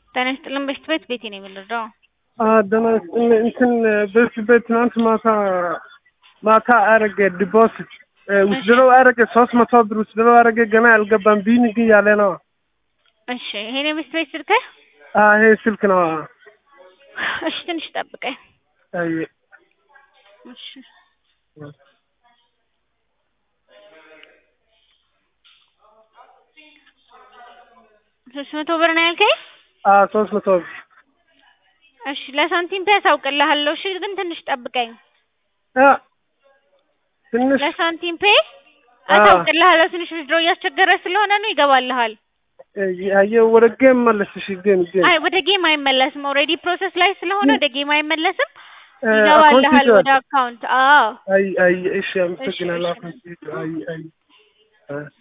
ጤና ይስጥልን በሽት ቤት ቤቴ ነው የምንረዳው። ደህና እንትን በፊት ቤት ትናንት ማታ ማታ አረገ ዲፖዚት ውስድሮ አረገ ሶስት መቶ ብር ውስድሮ አረገ ገና አልገባም ቢን ግን ያለ ነው። እሺ ይሄን የበሽት ቤት ስልክህ? ይሄ ስልክ ነው። እሺ ትንሽ ጠብቀኝ። አይ እሺ ሶስት መቶ ብር ነው ያልከኝ? ሶስት መቶ ብር እሺ ለሳንቲም ፒያስ አውቅልሃለሁ። እሺ ግን ትንሽ ጠብቀኝ። ትንሽ ለሳንቲም ፔ አታውቅልሃለሁ። ትንሽ ዊዝድሮ እያስቸገረ ስለሆነ ነው ይገባልሃል። አየሁ ወደ ጌም መለስ። እሺ ጌም ጌም አይ ወደ ጌም አይመለስም። ኦልሬዲ ፕሮሰስ ላይ ስለሆነ ወደ ጌም አይመለስም። ይገባልሃል ወደ አካውንት። አዎ አይ አይ እሺ አመሰግናለሁ። አይ አይ